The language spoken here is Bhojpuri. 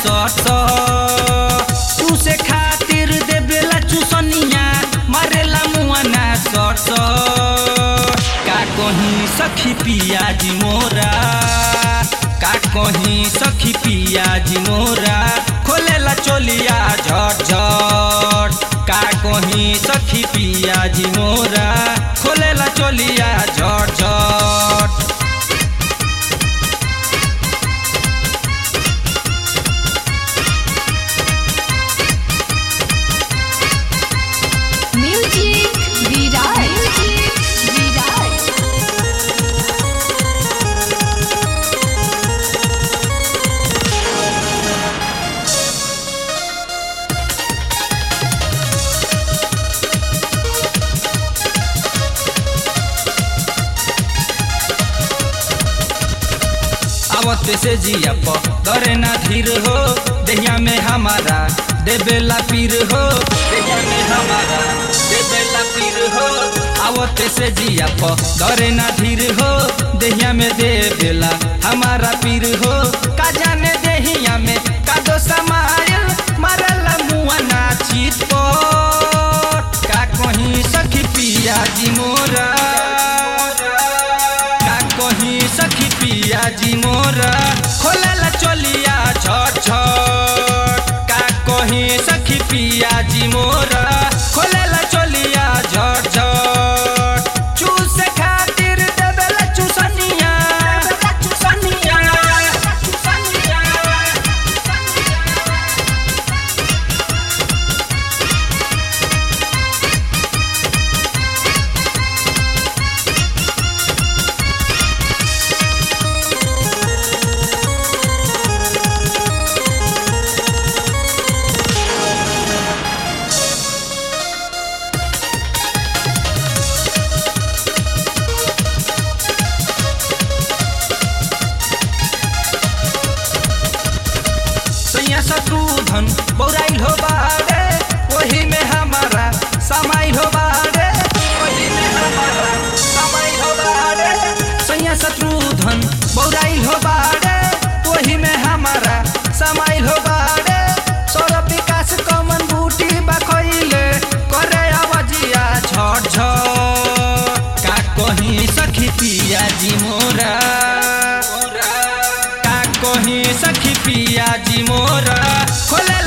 सट तू से खातिर देबेला चुसनिया मारेला मुआना सट का कहीं सखी पिया जी मोरा का कहीं सखी पिया जी मोरा खोलेला चोलिया झट झट का कहीं सखी पिया जी मोरा खोलेला चोलिया झट झट Music Viral. Viral. आवत से जिया प डरे ना धीर हो दहिया में हमारा देबेला पीर हो दहिया में हमारा देबेला पीर हो आवत से जिया प डरे ना धीर हो दहिया में देबेला हमारा पीर हो का जाने दहिया में का दो समायल मारला मुआ ना चीत पट का कहीं सखी पिया जी मोरा का कहीं सखी पिया जी मोरा खोलेला चोलिया छट छट का कहीं सखी पिया जी मोरा खोलेला चोलिया झट झट चूस खातिर देबेला चुसनिया चुसनिया चुसनिया सैया शत्रुधन बौराइल हो बारे वही में हमारा समाइल हो बारे वही में हमारा समाइल हो बारे सैया शत्रुधन बौराइल हो बारे वही में हमारा समाइल हो बारे सौरभ विकास कमन बूटी बखैले करे आवाजिया झट झट का कहीं सखी पिया जी मोरा का कहीं सखी पिया जी मोरा खोले